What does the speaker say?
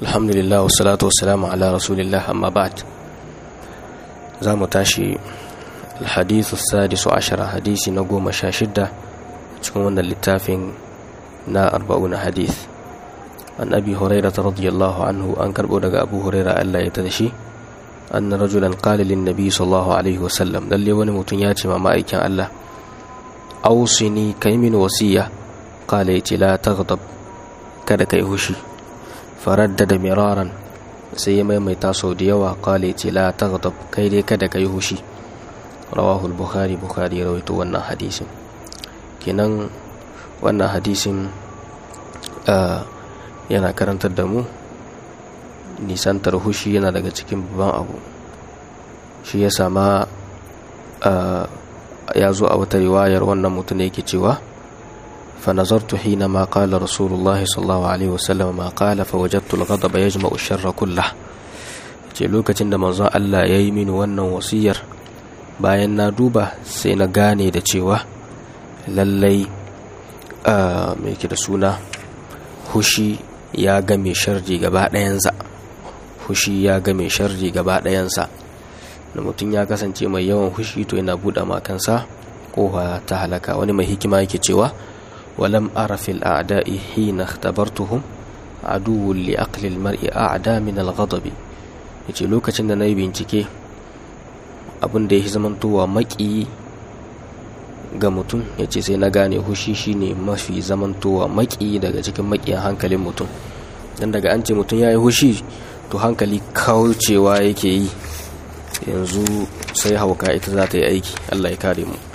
alhamdulillah wassalatu wassalamu ala rasulillah amma ba'd za mu tashi alhadithu sadisu ashara hadisi na goma sha shidda cikin wannan littafin na arba'una hadith an abi huraira ta radiyallahu anhu an karbo daga abu huraira Allah ya ta da shi anna rajulan qala lin nabi sallallahu alaihi wasallam lalle wani mutum ya ce ma ma'aikin Allah ausini kai min wasiya qala yace la taghdab kada kai hushi faraddada miraran sai ya maimaita sau da yawa qala yace la taghdab kai dai kada kai hushi rawahu al-bukhari bukhari rawaito wannan hadisin kenan wannan hadisin yana karantar da mu nisantar hushi yana daga cikin babban abu shi ya sama ya zo a wata riwayar wannan mutum ne yake cewa فنظرت حينما قال رسول الله صلى الله عليه وسلم ما قال فوجدت الغضب يجمع الشر كله ce lokacin da manzon Allah ya yi mini wannan wasiyar bayan na duba sai na gane da cewa lallai mai ke da suna hushi ya game sharri gaba ɗayansa hushi ya game sharri gaba ɗayansa da mutum ya kasance mai yawan hushi to yana buɗe makansa kowa ta halaka wani mai hikima yake cewa walam ara fil a'da'i hina ikhtabartuhum aduwwun li aqli al-mar'i a'da min al-ghadab yace lokacin da nayi bincike abin da yake zamantowa maki ga mutum yace sai na gane hushi shine mafi zamantowa maki daga cikin makiyan hankalin mutum dan daga an ce mutum yayi hushi to hankali kaucewa yake yi yanzu sai hauka ita za ta yi aiki Allah ya kare mu